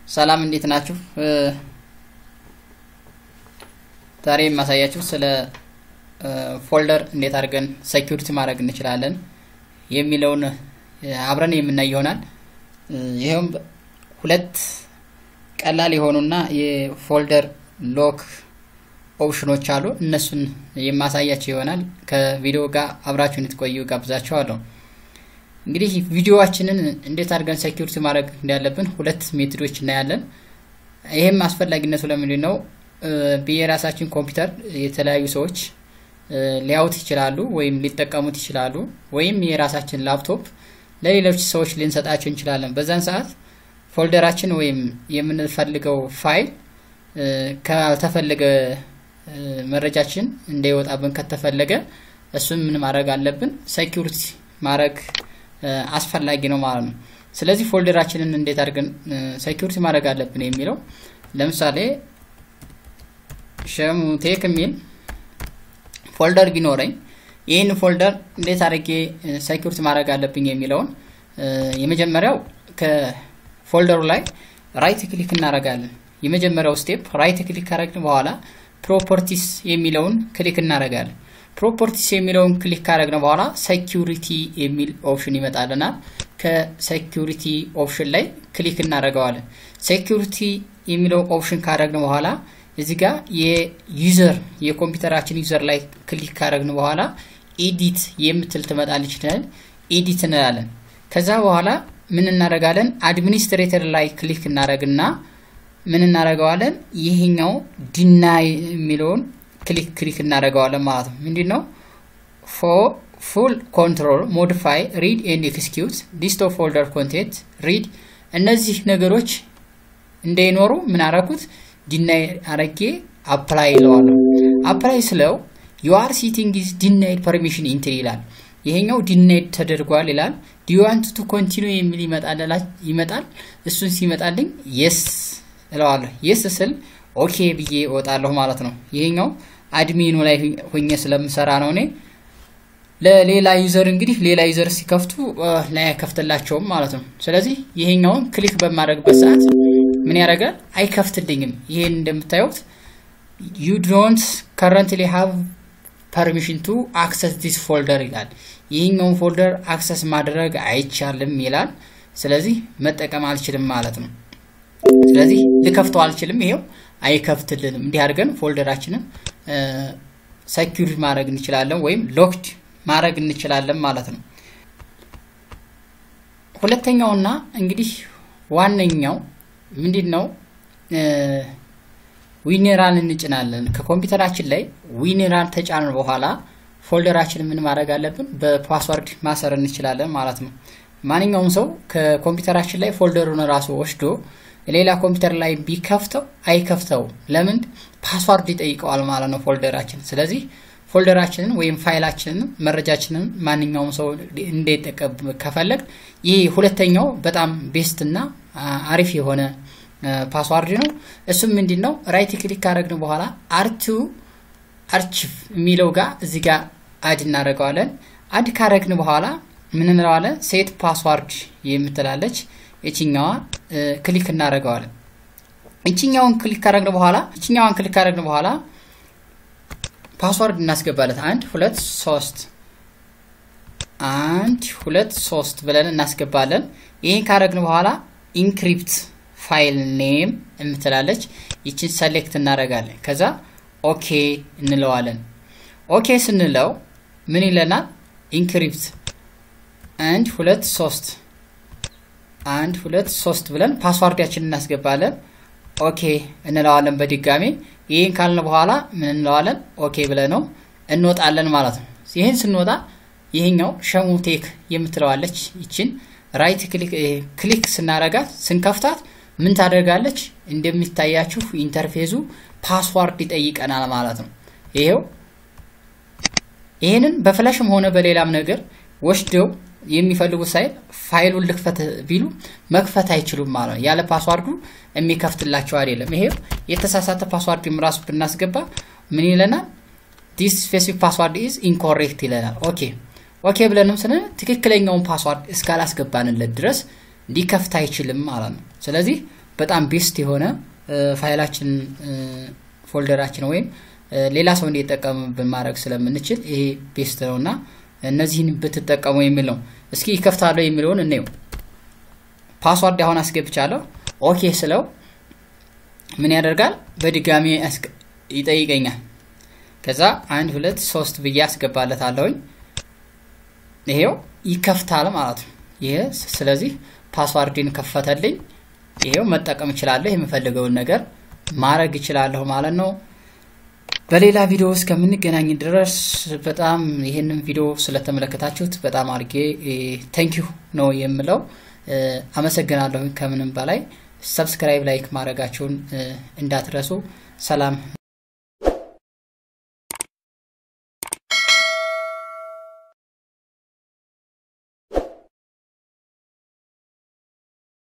ሰላም እንዴት ናችሁ? ዛሬ የማሳያችሁ ስለ ፎልደር እንዴት አድርገን ሴኪሪቲ ማድረግ እንችላለን የሚለውን አብረን የምናይ ይሆናል። ይኸውም ሁለት ቀላል የሆኑና የፎልደር ሎክ ኦፕሽኖች አሉ። እነሱን የማሳያቸው ይሆናል። ከቪዲዮ ጋር አብራችሁን እንድትቆዩ ጋብዛችኋለሁ። እንግዲህ ቪዲዮዋችንን እንዴት አድርገን ሴኪሪቲ ማድረግ እንዳለብን ሁለት ሜቶዶች እናያለን። ይህም አስፈላጊነቱ ለምንድን ነው? የራሳችን ኮምፒውተር የተለያዩ ሰዎች ሊያዩት ይችላሉ ወይም ሊጠቀሙት ይችላሉ። ወይም የራሳችን ላፕቶፕ ለሌሎች ሰዎች ልንሰጣቸው እንችላለን። በዛን ሰዓት ፎልደራችን ወይም የምንፈልገው ፋይል ካልተፈለገ መረጃችን እንዳይወጣብን ከተፈለገ እሱን ምን ማድረግ አለብን? ሴኪሪቲ ማድረግ አስፈላጊ ነው ማለት ነው። ስለዚህ ፎልደራችንን እንዴት አድርገን ሴኪሪቲ ማድረግ አለብን የሚለው ለምሳሌ ሸሙቴክ የሚል ፎልደር ቢኖረኝ ይህን ፎልደር እንዴት አድርጌ ሴኪሪቲ ማድረግ አለብኝ የሚለውን የመጀመሪያው ከፎልደሩ ላይ ራይት ክሊክ እናደርጋለን። የመጀመሪያው ስቴፕ ራይት ክሊክ ካረግን በኋላ ፕሮፐርቲስ የሚለውን ክሊክ እናደርጋለን። ፕሮፐርቲስ የሚለውን ክሊክ ካረግን በኋላ ሴኪሪቲ የሚል ኦፕሽን ይመጣልናል። ከሴኪሪቲ ኦፕሽን ላይ ክሊክ እናደርገዋለን። ሴኪሪቲ የሚለው ኦፕሽን ካረግን በኋላ እዚህ ጋር የዩዘር የኮምፒውተራችን ዩዘር ላይ ክሊክ ካረግን በኋላ ኤዲት የምትል ትመጣለች። ይችላል ኤዲት እንላለን። ከዛ በኋላ ምን እናደርጋለን? አድሚኒስትሬተር ላይ ክሊክ እናደርግና ምን እናደርገዋለን? ይሄኛው ዲናይ የሚለውን ክሊክ ክሊክ እናደርገዋለን ማለት ነው። ምንድን ነው ፉል ኮንትሮል ሞዲፋይ ሪድ ኤንድ ኤክስኪዩት ሊስት ኦፍ ፎልደር ኮንቴንት ሪድ እነዚህ ነገሮች እንዳይኖሩ ምን አረኩት? ዲናይ አረጌ አፕላይ ይለዋለሁ። አፕላይ ስለው ዩአር ሲቲንግ ኢዝ ዲናይድ ፐርሚሽን ኢንትሪ ይላል። ይሄኛው ዲናይድ ተደርጓል ይላል። ዲዋንት ቱ ኮንቲኒ የሚል ይመጣል። እሱን ሲመጣልኝ የስ እለዋለሁ። የስ ስል ኦኬ ብዬ እወጣለሁ ማለት ነው። ይሄኛው አድሚኑ ላይ ሆኜ ስለምሰራ ነው እኔ ለሌላ ዩዘር እንግዲህ ሌላ ዩዘር ሲከፍቱ ላይ አይከፍትላቸውም ማለት ነው። ስለዚህ ይሄኛውን ክሊክ በማድረግበት ሰዓት ምን ያደርጋል? አይከፍትልኝም። ይሄን እንደምታዩት ዩ ዶንት ከረንትሊ ሃቭ ፐርሚሽን ቱ አክሰስ ዲስ ፎልደር ይላል። ይህኛውን ፎልደር አክሰስ ማድረግ አይቻልም ይላል። ስለዚህ መጠቀም አልችልም ማለት ነው። ስለዚህ ልከፍተው አልችልም። ይሄው አይከፍትልንም። እንዲህ አድርገን ፎልደራችንን ሰኪዩር ማድረግ እንችላለን ወይም ሎክድ ማድረግ እንችላለን ማለት ነው። ሁለተኛውና እንግዲህ ዋነኛው ምንድን ነው? ዊኔራል እንጭናለን። ከኮምፒውተራችን ላይ ዊኔራል ተጫንን በኋላ ፎልደራችን ምን ማድረግ አለብን? በፓስወርድ ማሰር እንችላለን ማለት ነው። ማንኛውም ሰው ከኮምፒውተራችን ላይ ፎልደሩን ራሱ ወስዶ ሌላ ኮምፒውተር ላይ ቢከፍተው አይከፍተው። ለምን? ፓስዋርድ ይጠይቀዋል ማለት ነው ፎልደራችን። ስለዚህ ፎልደራችንን ወይም ፋይላችንን መረጃችንን ማንኛውም ሰው እንዳይጠቀም ከፈለግ ይህ ሁለተኛው በጣም ቤስት እና አሪፍ የሆነ ፓስዋርድ ነው። እሱም ምንድን ነው? ራይት ክሊክ ካረግን በኋላ አርቱ አርቺቭ የሚለው ጋር እዚህ ጋር አድ እናደርገዋለን። አድ ካረግን በኋላ ምን እንለዋለን? ሴት ፓስዋርድ የምትላለች የችኛዋ ክሊክ እናደርገዋለን። እችኛውን ክሊክ ካረግን በኋላ እችኛዋን ክሊክ ካረግን በኋላ ፓስዋርድ እናስገባለት አንድ ሁለት ሶስት አንድ ሁለት ሶስት ብለን እናስገባለን። ይህን ካረግን በኋላ ኢንክሪፕት ፋይል ኔም የምትላለች ይችን ሰሌክት እናደርጋለን። ከዛ ኦኬ እንለዋለን። ኦኬ ስንለው ምን ይለናል? ኢንክሪፕት አንድ ሁለት ሶስት አንድ ሁለት ሶስት ብለን ፓስዋርዳችን እናስገባለን። ኦኬ እንለዋለን በድጋሚ ይህን ካልን በኋላ ምን እንለዋለን? ኦኬ ብለ ነው እንወጣለን ማለት ነው። ይህን ስንወጣ ይህኛው ሸሙቴክ የምትለዋለች ይችን ራይት ክሊክ ስናረጋት ስንከፍታት ምን ታደርጋለች? እንደሚታያችሁ ኢንተርፌዙ ፓስዋርድ ይጠይቀናል ማለት ነው። ይሄው ይህንን በፍላሽም ሆነ በሌላም ነገር ወስደው የሚፈልጉት ሳይል ፋይሉን ልክፈት ቢሉ መክፈት አይችሉም ማለት ነው። ያለ ፓስዋርዱ የሚከፍትላቸው አይደለም። ይሄው የተሳሳተ ፓስዋርድ ራሱ ብናስገባ ምን ይለናል? ዲስ ስፔሲፊክ ፓስዋርድ ኢዝ ኢንኮሬክት ይለናል። ኦኬ ኦኬ ብለንም ስንል ትክክለኛውን ፓስዋርድ እስካላስገባንለት ድረስ ሊከፍት አይችልም ማለት ነው። ስለዚህ በጣም ቤስት የሆነ ፋይላችን ፎልደራችን ወይም ሌላ ሰው እንዲጠቀምብን ማድረግ ስለምንችል ይሄ ቤስት ነው እና እነዚህን ብትጠቀሙ የሚል ነው። እስኪ ይከፍታለሁ የሚለውን እንየው። ፓስዋርድ አሁን አስገብቻለሁ። ኦኬ ስለው ምን ያደርጋል? በድጋሚ ይጠይቀኛል። ከዛ አንድ ሁለት ሶስት ብዬ አስገባለታለሁኝ። ይሄው ይከፍታል ማለት ነው። ይሄ ስለዚህ ፓስዋርድን ከፈተልኝ። ይሄው መጠቀም እችላለሁ። የምፈልገውን ነገር ማድረግ እችላለሁ ማለት ነው። በሌላ ቪዲዮ እስከምንገናኝ ድረስ በጣም ይህንን ቪዲዮ ስለተመለከታችሁት በጣም አድርጌ ተንኪዩ ነው የምለው። አመሰግናለሁ። ከምንም በላይ ሰብስክራይብ፣ ላይክ ማድረጋችሁን እንዳትረሱ። ሰላም